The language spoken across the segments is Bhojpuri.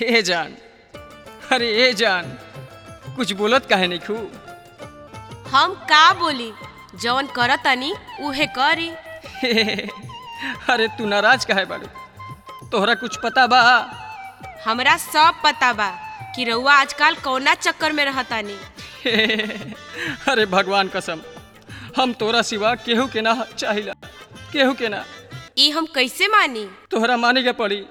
हे जान अरे ए जान कुछ बोलत काहे नहीं खू हम का बोली जवन करतनी उहे करी अरे तू नाराज काहे बाड़ू तोहरा कुछ पता बा हमरा सब पता बा कि रउआ आजकल कौना चक्कर में रहतानी अरे भगवान कसम हम तोरा सिवा केहू के ना चाहिला केहू के ना ई हम कैसे मानी तोहरा माने के पड़ी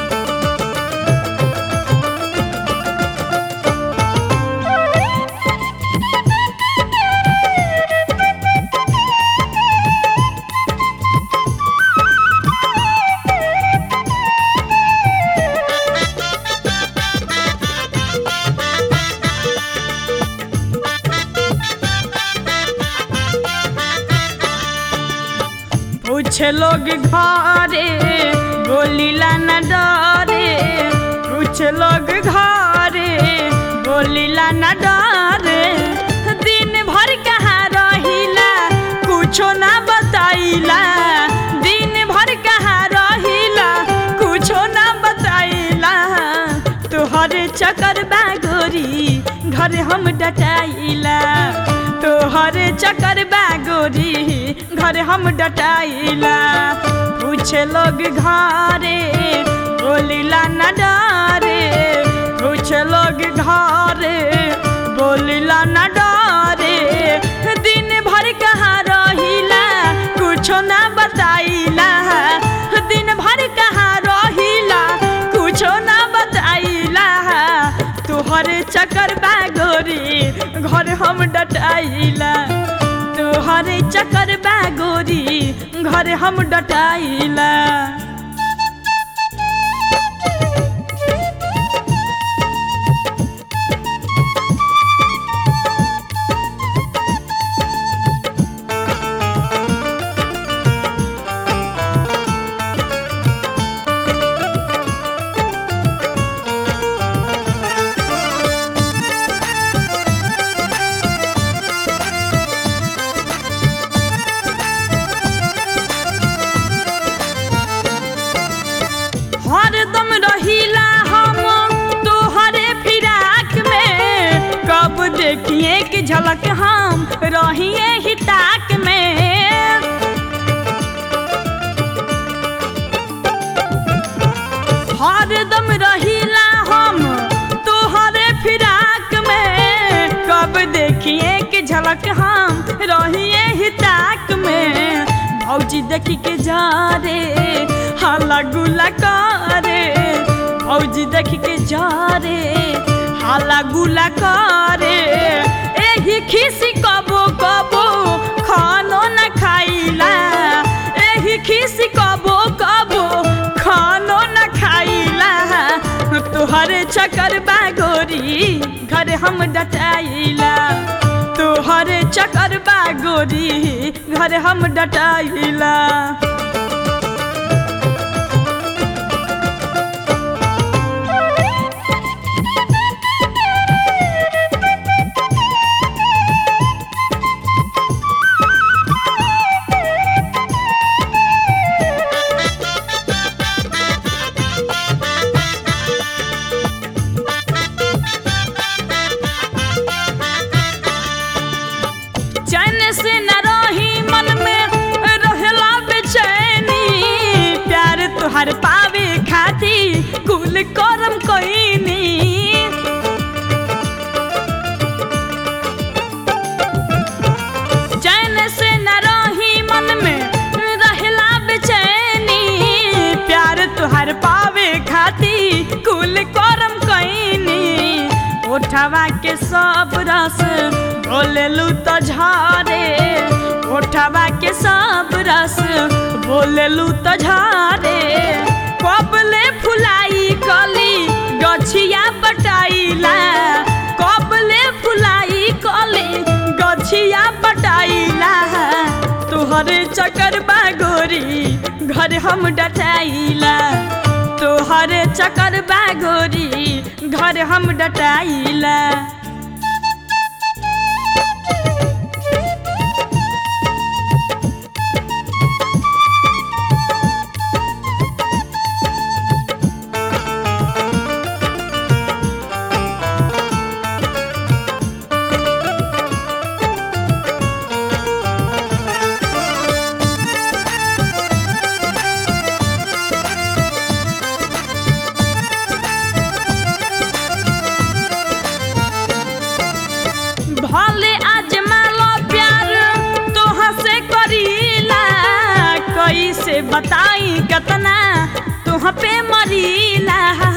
पूछे लोग घरे बोलीला न डरे पूछे लोग घरे बोलीला न डरे दिन भर कहाँ रहिला कुछो ना बताइला दिन भर कहाँ रहिला कुछो ना बताइला तोहरे चक्कर बा गोरी घर हम डटाइला तोहरे चक्कर बा गोरी घर हम डटाइला पूछे लोग घरे बोलिला न डरे पूछे लोग घरे बोलिला न डरे दिन भर कहाँ रहिला कुछो ना बताइला दिन भर कहाँ रहिला कुछो ना बताइला तोहरे चक्कर बा गोरी घर हम डटाइला तोहरे चक्कर बा गोरी घर हम डटाइला हरदम रहिला हम तोहरे फिराक में कब देखिए कि झलक हम रहिए ही ताक में हरदम रहिला हम तोहरे फिराक में कब देखिए कि झलक हम रहिए ही ताक में भौजी देखी के जा रे हाला गुला करे भौजी देखी के जा रे हाला गुला करे एही खिसी कबो कबो खानो न खाइला एही खिसी कबो कबो खानो न खाइला तोहरे चक्कर बा गोरी घर हम डटाइला तोहरे चक्कर बा गोरी घर हम डटाइला चैन से न रही मन में रहला बेचैनी प्यार तुहर पावे खाती कुल करम कोइनी चैन से न रही मन में रहला बेचैनी प्यार तुहर पावे खाती कुल करम कोइनी ओठवा के सब रस बोलेलू तो झारे ओठवा के सब रस बोलेलू तो झारे कबले फुलाई कली गछिया पटाइला कबले फुलाई कली गछिया पटाइला तोहरे चक्कर बा गोरी घर हम डटाइला तोहरे चक्कर बा गोरी घर हम डटाइला बताई कतना तुह पे मरीला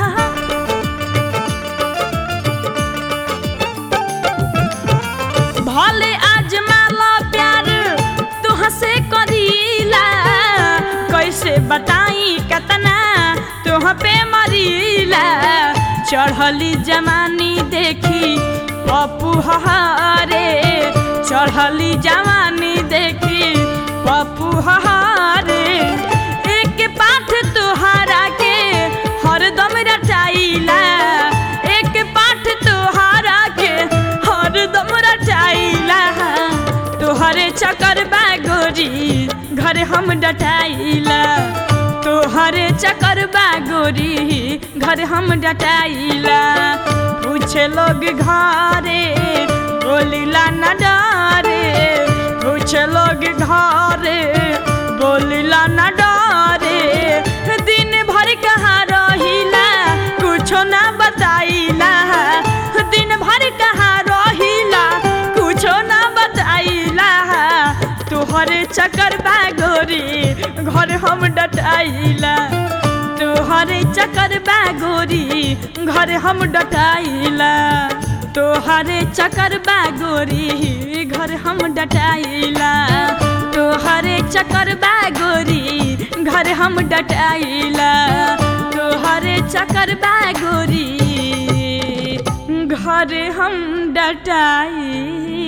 भले आजमाला प्यार तुह से करीला कैसे बताई कतना तुह पे मरीला चढ़ली जमानी देखी पप्पू हहारे चढ़ली जवानी देखी पप्पू हहारे एक पाठ तुहारा के हरदम रटाइला एक पाठ तुहारा के हरदम रटाइला तोहरे चक्कर बागोरी घर हम डटाइला तोहरे चक्कर बागोरी घर हम डटाइला पूछे लोग घरे बोलिला न डरे पूछे लोग घरे बोलिला न डरे दिन भर कहाँ रहिला कुछो ना बताइला दिन भर कहाँ रहिला कुछो ना बताइला तोहरे चक्कर बागोरी घर हम डटाइला तोहरे चक्कर बागोरी घर हम डटाइला तोहरे चक्कर बागोरी घर हम डटाइला तोहरे चक्कर बागोरी घर हम डटाइला तोहरे चक्कर बागोरी घर हम डटाइला